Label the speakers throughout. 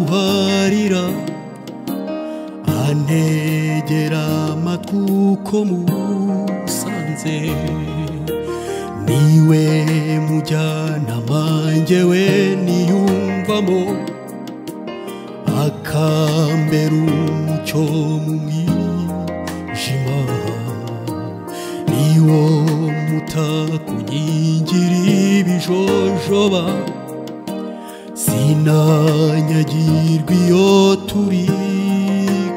Speaker 1: uharira antegera amatwi uko musanze niwe mujyanama njyewe niyumvamo akambera umucyo mu mwijima niwo mutakunyigira ibijojoba sinanyagirwa iyo turi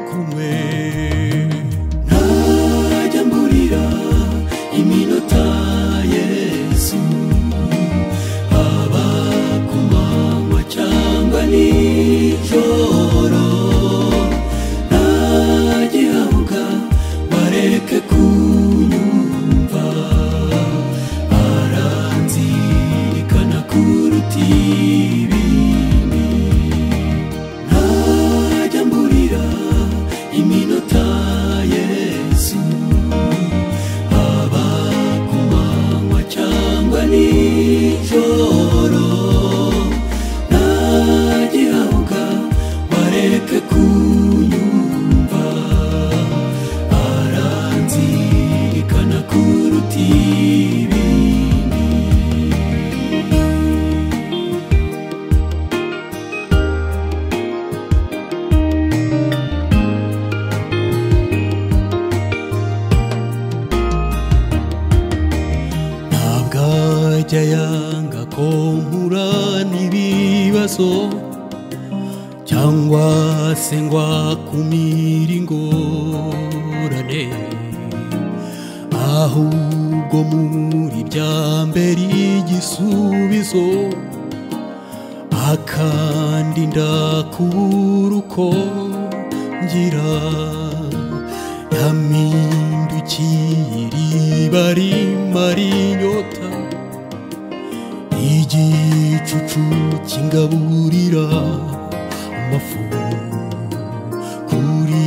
Speaker 1: kumwe ntajya mburira iminota yesu haba ku manywa cyangwa nijoro ntagihabwa bareke kunyumva aranzirikana kuruta ibindi ntajya mburira iminota yesu haba ku manywa cyangwa nijoro ntagihabwa bareke kunyumva aranzirikana kuruta ibindi ntabwo ajya yanga ko mpura n'ibibazo cyangwa se ngo akumire ingorane ahubwo muri bya mbere igisubizo akandinda kubura uko ngira yamindukiye iriba rimara inyota igicucu kingaburira amafu kuri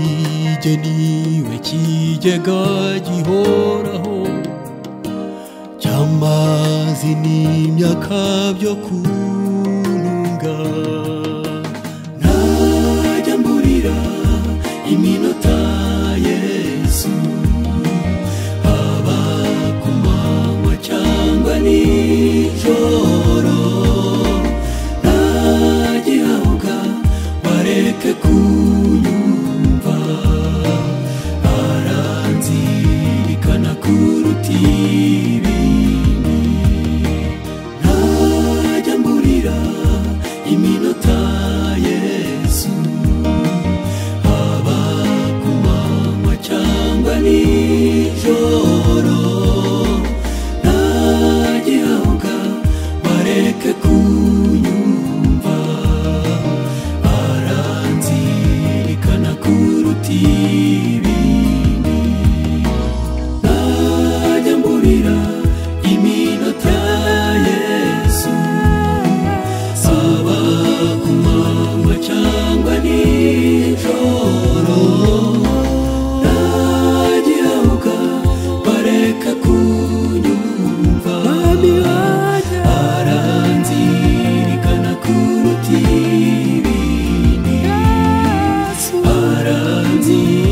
Speaker 1: jye niwe kigega gihoraho cy'amazi n'imyaka byo kuntunga ntajya mburira iminota yesu haba ku manywa cyangwa nijoro ntagihabwa bareke kunyumva aranzirikana kuruta ibindi ntajya mburira iminota yesu haba ku manywa cyangwa nijoro ntagihabwa bareke kunyumva aranzirikana kuruta ibindi ntajya mburira iminota yesu saba ku manywa cyangwa nijoro ntagihabwa bareka kunyumva aranzirikana kuruta ibindi aranzirikana